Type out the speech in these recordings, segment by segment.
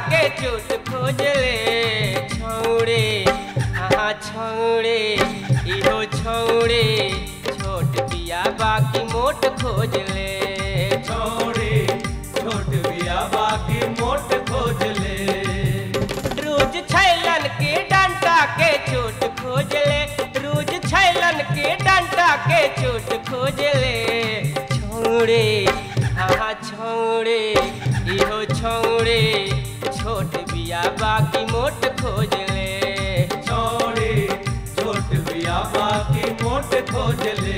के चोट खोज ले छौड़े हाँ छौड़े इहो छौड़े छोट बिया बाकी मोट खोज ले छोड़े छोट बिया बाकी मोट खोज ले रोज छैलन के डंटा के चोट खोज ले रोज छैलन के डंटा के चोट खोज ले छोड़े हाँ छोड़े इहो छोड़े छोट बिया बाकी मोट खोज ले छोड़े छोट बिया बाकी मोट खोज ले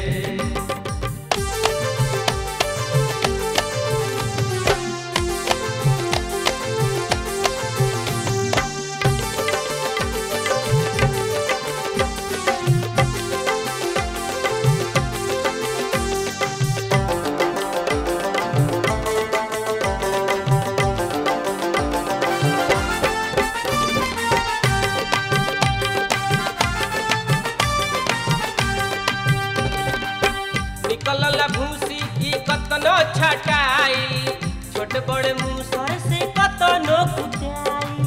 निकलल भूसी की कतनो छटाई छोट बड़ मुसर से कतनो कुटाई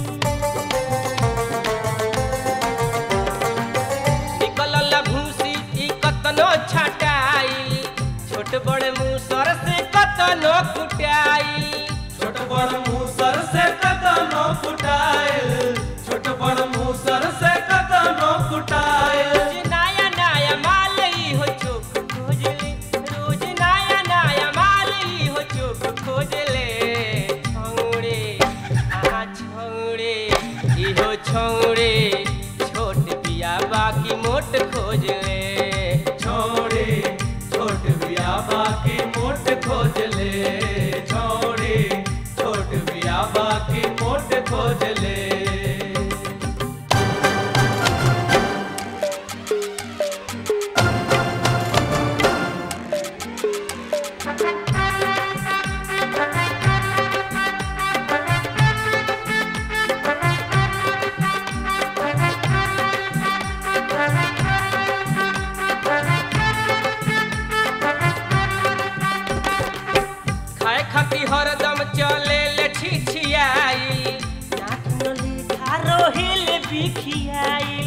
निकलल भूसी की कतनो छटाई छोट बड़ मुसर से कतनो कुटाई छोट बड़ मूसर से कदनो कुटाइल छोट बड़ मूसर से कदनो कुटाइल रोज नया नया माल ई हो चोक खोज ले रोज नया नया माल ई हो चोक खोज ले छौड़े आ छौड़े इहो छौड़े छोट बिया बाकी मोट खोज ले छोड़े छोट बिया बाकी मोट खोज ले छोड़े छोट बिया बाकी मोट खोज ले खाए खाती हरदम चले ले छिछियाई नाक नली खारो हिल बिखियाई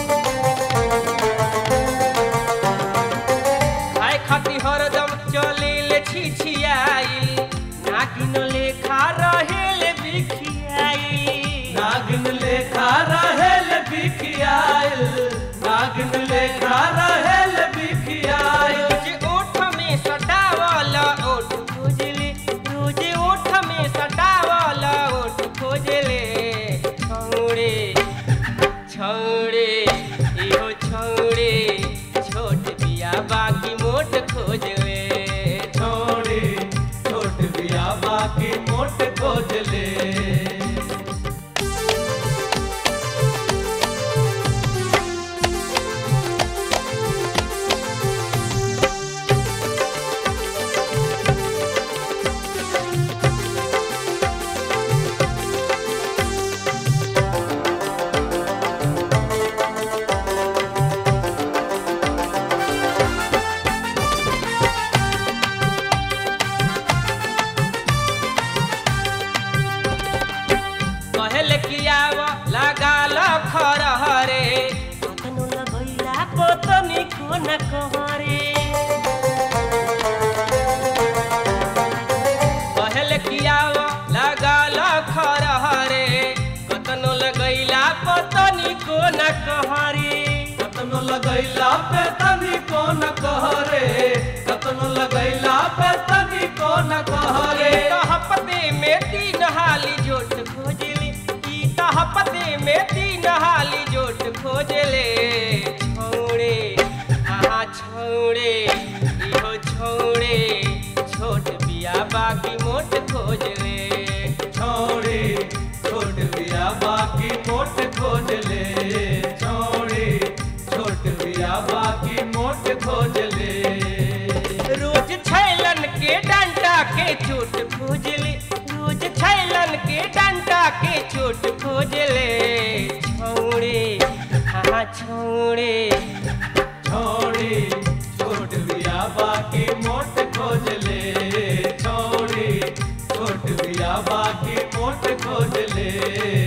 खाए खाती हरदम चले ले छिछियाई नागिन लेखा रहेल बिखियाई नागिन लेखा रहेल बिखियाइल नागिन लेखा रहेल बिखियाइल रोज ओठ में सटावल ओठ खोजले रोज ओठ में सटावल ओठ खोजले छौड़े छौड़े इहो छौड़े छोट बिया बाकी मोट खोजले छोड़े छोट बिया बाकी मोट खोज ले कहल कियाव लगाल खरहरे कतनो लगैला पतनी को न कहरे कहल कियाव लगाल खरहरे कतनो लगैला पतनी को न कहरे कतनो लगैला पे तनी को न कहरे कतनो लगैला पे तनी को न कहरे हपते में तीन हाली जोट खोजले ई त हपते में तीन हाली जोट खोजले छौड़े आहा छौड़े इहो छौड़े छोट बिया बाकी मोट खोजले छोड़े छोट बिया बाकी मोट खोज ले छोड़े छोट बिया बाकी मोट खोज ले रोज छैलन के डंटा के चोट खोजले रोज छैलन के डंटा के चोट खोजले छौड़े हाँ छौड़े छोड़े छोट बिया बाकी मोट खोज ले छोड़े छोट बिया बाकी मोट खोज खोज ले